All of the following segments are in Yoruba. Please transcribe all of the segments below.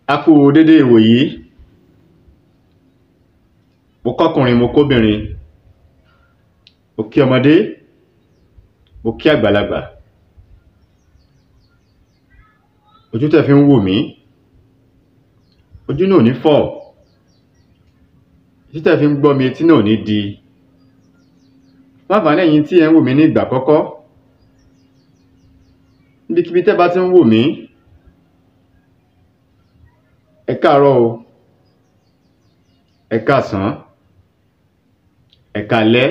a kú dédé ìwòyí mo kọ́kùnrin mo kóbìnrin mo kí ọmọdé mo kí àgbàlagbà ojú tẹ́ fi ń wò mí ojú náà ò ní fọ́ etí tẹ́ fi ń gbọ́ mi etí náà ò ní di láǹfààní ẹ̀yin tí ẹ ń wò mí ní ìgbà àkọ́kọ́ níbikíbi tẹ́ bá ti ń wò mí ẹ káàárọ̀ o ẹ káàsán ẹ káalẹ́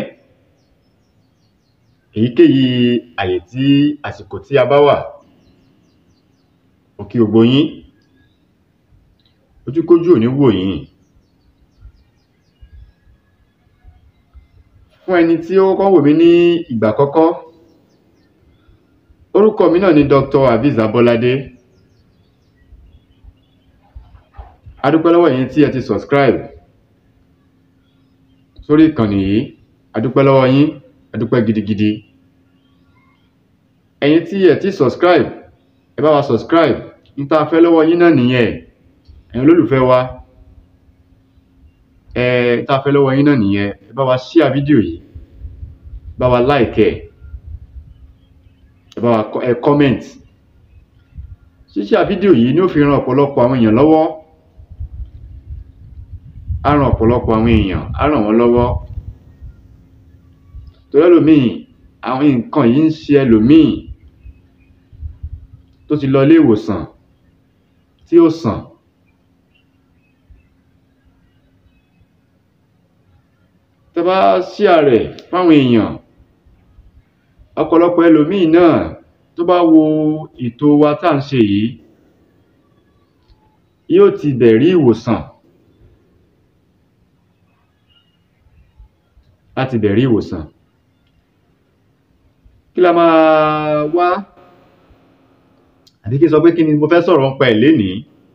èyíkéyìí àyè tí àsìkò tí a bá wà mo kí gbogbo yín ojúkójú ò ní wò yín fún ẹni tí ó kọ́kọ́ wò mí ní ìgbà àkọ́kọ́ orúkọ mi náà ni Dr. Aviz Abolade adúpẹ́ lọ́wọ́ ẹ̀yin tí ẹ ti subscribe sórí ìkànnì yìí adúpẹ́ lọ́wọ́ yín adúpẹ́ gidigidi ẹ̀yin tí ẹ ti subscribe ẹ bá wa subscribe n tá a fẹ́ lọ́wọ́ yín náà nìyẹn ẹ̀yin olólùfẹ́ wa ẹ tá a fẹ́ lọ́wọ́ yín náà nìyẹn ẹ bá wa share fídíò yìí bá wa like ẹ ẹ bá wa ẹ comment ṣíṣe fídíò yìí ni ó fi ran ọ̀pọ̀lọpọ̀ àwọn èèyàn lọ́wọ́ á ran ọ̀pọ̀lọpọ̀ àwọn èèyàn á ràn wọ́n lọ́wọ́ torí ẹlòmíì àwọn nǹkan yìí ń ṣe ẹlòmíì tó ti lọ ilé ìwòsàn tí ó sàn tẹ́ bá ṣíà rẹ̀ fáwọn èèyàn ọ̀pọ̀lọpọ̀ ẹlòmíì náà tó bá wo ètò wa tá à ń ṣe yìí yóò ti bẹ̀ rí ìwòsàn láti bẹ̀ rí ìwòsàn kí la máa wá àbí kí n sọ pé kí ni mo fẹ́ sọ̀rọ̀ ń pa ẹ̀ lénìí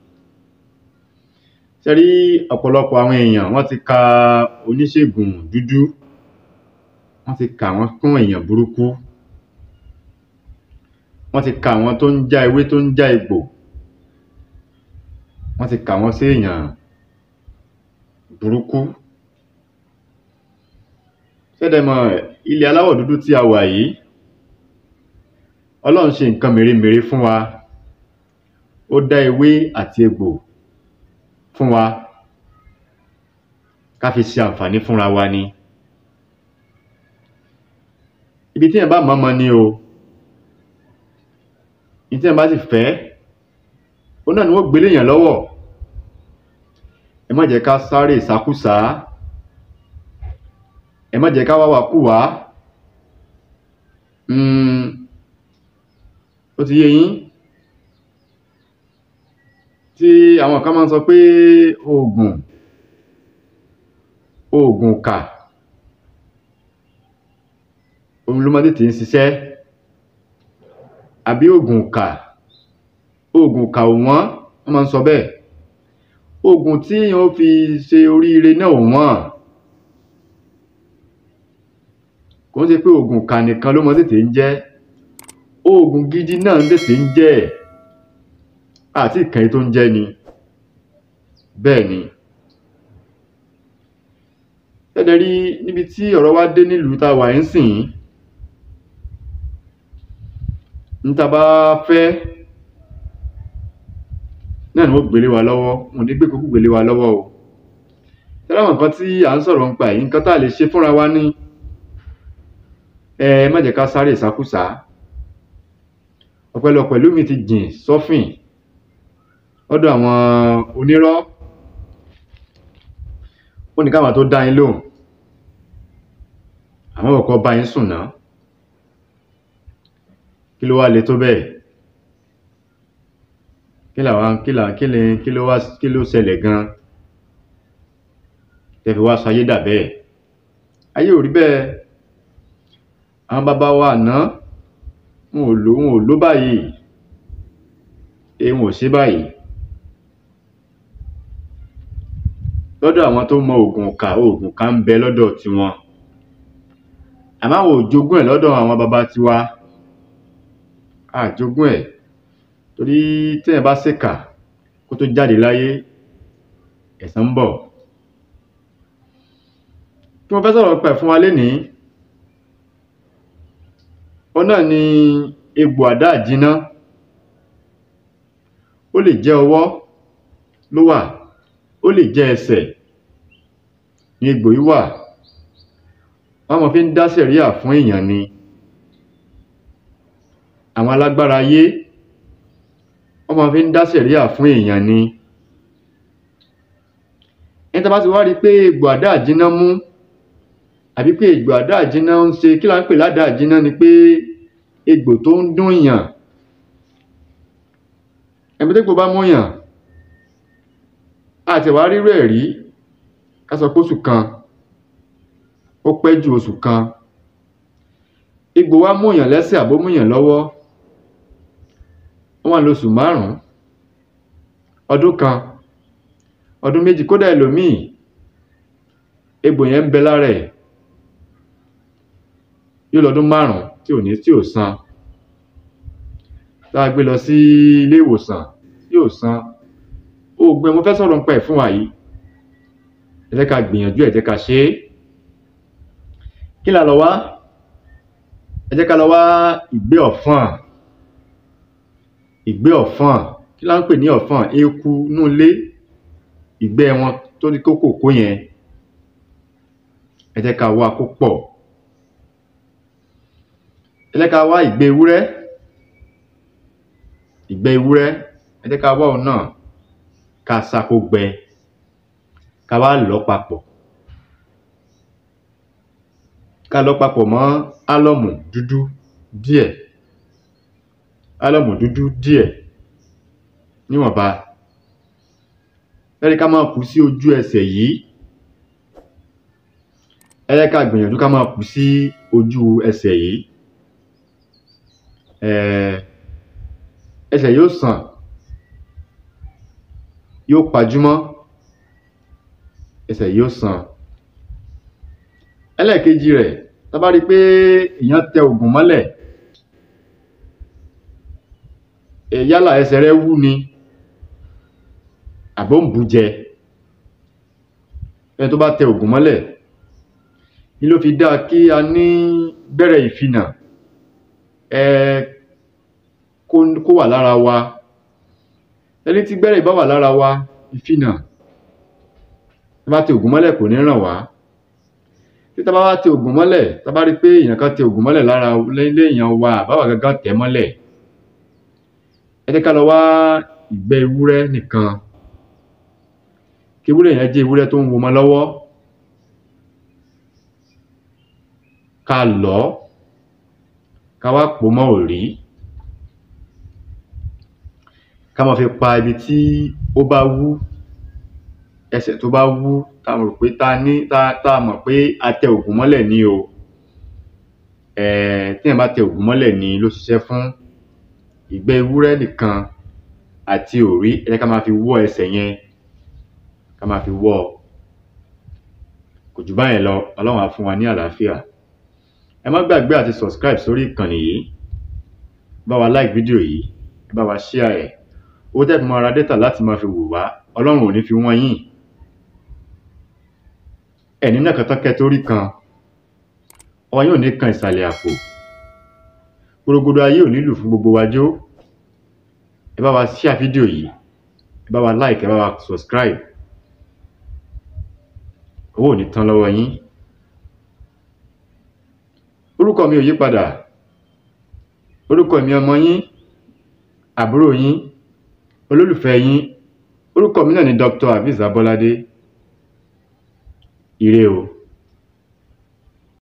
ṣe rí ọ̀pọ̀lọpọ̀ àwọn èèyàn wọ́n ti ka oníṣègùn dúdú wọ́n ti kà wọ́n kún èèyàn burúkú wọ́n ti kà wọ́n tó ń já ewé tó ń já egbò wọ́n ti kà wọ́n sí èèyàn burúkú ṣẹ́dẹ̀mọ̀ ilẹ̀ aláwọ̀ dúdú tí a wà yìí ọlọ́run ṣe nǹkan mèremère fún wa ó dá ewé àti egbò fún wa ká fi ṣe àǹfààní fúnra wa ni ibi tí èèyàn bá mọ̀ọ́mọ̀ ni o ibi tí èèyàn bá sì fẹ́ ó náà ni wọ́n gbélé èèyàn lọ́wọ́ ẹ má jẹ́ ká sáré ìsákúsá ẹ má jẹ́ ká wá wàkúwà ó ti yé yín tí àwọn kan máa ń sọ pé oògùn oògùn kà òun ló máa tètè ń ṣiṣẹ́ àbí oògùn kà oògùn kà ò wọ́n wọ́n máa ń sọ bẹ́ẹ̀ oògùn tí yóò fi ṣe oríire náà ò wọ́n kò ń ṣe pé oògùn kà nìkan ló máa tètè ń jẹ́ oògùn gidi náà ń tètè ń jẹ́ àti ìkànnì tó ń jẹ́ ni bẹ́ẹ̀ ni ẹ̀dẹ̀ rí níbi tí ọ̀rọ̀ wa dé nílùú tá a wà ń sìn níta bá fẹ́ náà ni wọ́n gbélé wa lọ́wọ́ wọn ní gbé kókó gbélé wa lọ́wọ́ o tẹ́lẹ̀ àwọn nǹkan tí à ń sọ̀rọ̀ ń pa yìí nǹkan tá a lè ṣe fúnra wa ní ẹ má jẹ́ ká sáré ìsákúsá ọ̀pẹ̀lọpẹ̀ lómi ti jìn sọ́fìn lọ́dọ̀ àwọn onírọ́ ó ní káwọn tó dá yín lóhùn àwọn ọ̀kọ́ bá yín sùn náà kí ló wá le tó bẹ́ẹ̀ kí làwọn kí là kí lè kí ló wá kí ló ṣẹlẹ̀ gan tẹ́ fi wá sọ ayé dà bẹ́ẹ̀ ayé ò rí bẹ́ẹ̀ àwọn bàbá wa àná wọn ò lò wọn ò lò báyìí èyí wọn ò ṣe báyìí lọ́dọ̀ àwọn tó mọ oògùn kà oògùn kà ń bẹ lọ́dọ̀ tiwọn àmọ́ àwọn ò jogún ẹ̀ lọ́dọ̀ àwọn baba tiwa a jogún ẹ̀ torí téèyàn bá ṣèkà kó tó jáde láyé ẹ̀san ń bọ̀ tí mo fẹ́ sọ̀rọ̀ pẹ̀ fún wa lénìí ó náà ni egbò àdá àjínná ó lè jẹ́ ọwọ́ ló wà ó lè jẹ́ ẹsẹ̀ ní egbò yìí wà wọ́n mọ̀ fi ń dá sẹ̀ríà fún èèyàn ni àwọn alágbára ayé wọ́n mọ̀ fi ń dá sẹ̀ríà fún èèyàn ni ẹni tó bá ti wá rí pé egbò àdá àjínná mú àbí pé egbò àdá àjínná ń ṣe kí là ń pè ládà àjínná ni pé egbò tó ń dún yàn ẹ̀mí tégbò bá mú yàn àti ẹ̀wà rírú ẹ̀ rí ká sọ pé oṣù kan ó pẹ́ ju oṣù kan egbò wá mú yàn lẹ́sẹ̀ àbó mú yàn lọ́wọ́ wọ́n wà lóṣù márùn-ún ọdún kan ọdún méjì kódà ẹlòmíì egbò yẹn ń bẹ lára ẹ̀ yóò lọ́dún márùn-ún tí ò ní tí ò san tá a gbé lọ sí ilé ìwòsàn tí ò san oògùn ẹ̀ mo fẹ́ sọ̀rọ̀ nípa ẹ̀ fún wa yìí ẹ jẹ́ ká gbìyànjú ẹ jẹ́ ká ṣe é kí la lọ wá ẹ jẹ́ ká lọ wá ìgbé ọ̀fọ̀n ìgbé ọ̀fọ̀n kí la ń pè ní ọ̀fọ̀n eku inú ilé ìgbẹ́ wọn tó ní kókò kó yẹn ẹ jẹ́ ká wá kó pọ̀ ẹ jẹ́ ká wá ìgbẹ́ ewúrẹ́ ìgbẹ́ ewúrẹ́ ẹ jẹ́ ká wá òun náà ká sá kó gbẹ ká wá lọ̀ papọ̀ ká lọ̀ papọ̀ mọ́ álọ́mù dúdú díẹ̀ álọ́mù dúdú díẹ̀ níwọ̀nba lẹ́yìn ká máa kù sí ojú ẹsẹ̀ yìí ẹ jẹ́ ká gbìyànjú ká máa kù sí ojú ẹsẹ̀ yìí ẹsẹ̀ yóò sàn yóò pajúmọ́ ẹsẹ̀ yóò sàn ẹlẹ́ẹ̀kejì rẹ̀ tá bá rí pé èèyàn tẹ ògùn mọ́lẹ̀ yálà ẹsẹ̀ rẹ̀ wú ni àbó ń bù jẹ ẹni tó bá tẹ ògùn mọ́lẹ̀ ni ló fi dáa kí a ní gbẹ́rẹ́ ìfinà ẹ kó wà lára wa ẹni tí gbẹ́rẹ́ ìbá wà lára wa ìfinà tá bá tẹ ògùn mọ́lẹ̀ kò ní ràn wá tí tá bá wá tẹ ògùn mọ́lẹ̀ tá bá rí pé èèyàn kan tẹ ògùn mọ́lẹ̀ lára ilé èèyàn wa àbáwá gangan tẹ̀ mọ́lẹ̀ ẹ jẹ́ ká lọ wá ìgbẹ́ ewúrẹ́ nìkan kí ewúrẹ́ yẹn jẹ́ ewúrẹ́ tó ń wo ọmọ lọ́wọ́ ká lọ̀ ọ́ ká wá pò mọ́ òrí ká máa fi pa ibi tí ó bá wú ẹsẹ̀ tó bá wú tá a mọ̀ pé tá a ní tá a mọ̀ pé a tẹ ògùn mọ́lẹ̀ ní o téèyàn bá tẹ ògùn mọ́lẹ̀ ní ló ṣiṣẹ́ fún ìgbẹ́ ewúrẹ́ nìkan àti òrí ẹ jẹ́ ká máa fi wọ́ ẹsẹ̀ yẹn ká máa fi wọ́ ọ kò jù báyẹn lọ ọlọ́run á fún wa ní àlàáfíà ẹ má gbàgbé àti subscribe sórí ìkànnì yìí bá wa like fídíò yìí ẹ bá wa share ẹ̀ owó tẹ́ fi máa ra data láti máa fi wò wá ọlọ́run ò ní fi wọ́n yín ẹ̀ní náà kan tọ́kẹ́ torí kan ọwọ́ yóò ní kan ìsàlẹ̀ àpò gbogbo ayé ò nílù fún gbogbo wa jó ẹ bá wa share fídíò yìí ẹ bá wa like ẹ bá wa subscribe owó ò ní tán lọ́wọ́ yín orúkọ mi ò yí padà orúkọ mi ọmọ yín àbúrò yín olólùfẹ́ yín orúkọ mi náà ni Dr. Aviz Abolade ire o